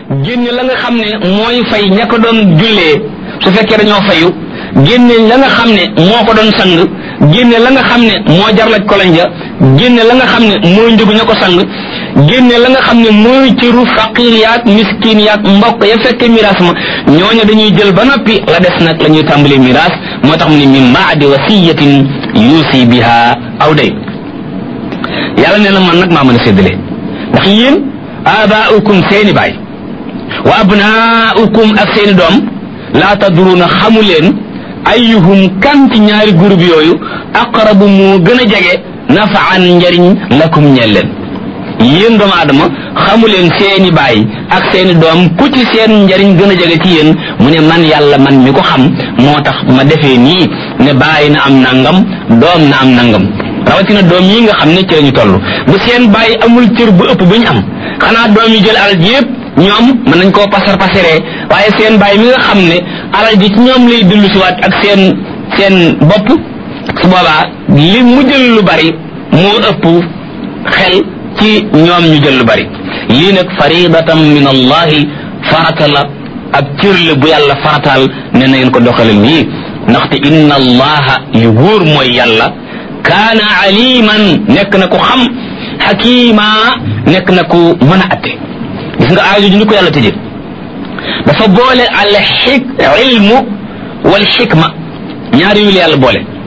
génne la nga xam ne mooy fay ña ko doon jullee su fekkee dañoo fayu génne la nga xam ne moo ko doon sang génne la nga xam ne moo jarlaj kolonja génne la nga xam ne mooy njëgu ña ko sang génne la nga xam ne mooy cëru faqir yaag miskin yaag mbokk ya fekke miraas ma ñooñu dañuy jël ba noppi la des nag la ñuy tàmbalee miraas moo tax mu ne min baadi wasiyatin yuusi biha aw day yàlla nee na man nag maa mën a séddale ndax yéen abaaukum seeni baay wa abnaaukum ak seeni doom laa tadruuna xamu leen ayuhum kan ci ñaari groupe yooyu aqrabu moo gën a jege nafaan njariñ lakum ñeel leen yéen doomu aadama xamu leen seeni baay ak seeni doom ku ci seen njariñ gën a jege ci yéen mu ne man yàlla man mi ko xam moo tax ma defee nii ne baay na am nangam doom na am nangam rawatina doom yi nga xam ne ci lañu toll bu seen baay amul cër bu ëpp bu ñu am xanaa doom yi jël alal ji yëpp ñoom mën nañ koo pasar pasaree waaye seen baay mi nga xam ne alal ji ci ñoom lay dellu siwaat ak seen seen bopp su boobaa li mu jël lu bari moo ëpp xel ci ñoom ñu jël lu bari lii nag faridatan min allahi farata la ab cër la bu yàlla farataal ne na ngeen ko doxale nii ndaxte inna allaha yu wóor mooy yàlla kaana aliman nekk na ku xam xakima nekk na ku mën a atte gis nga aajo ju ñu ko yàlla tëjee dafa boole al xik ilmu wal xikma ñaari yu la yàlla boole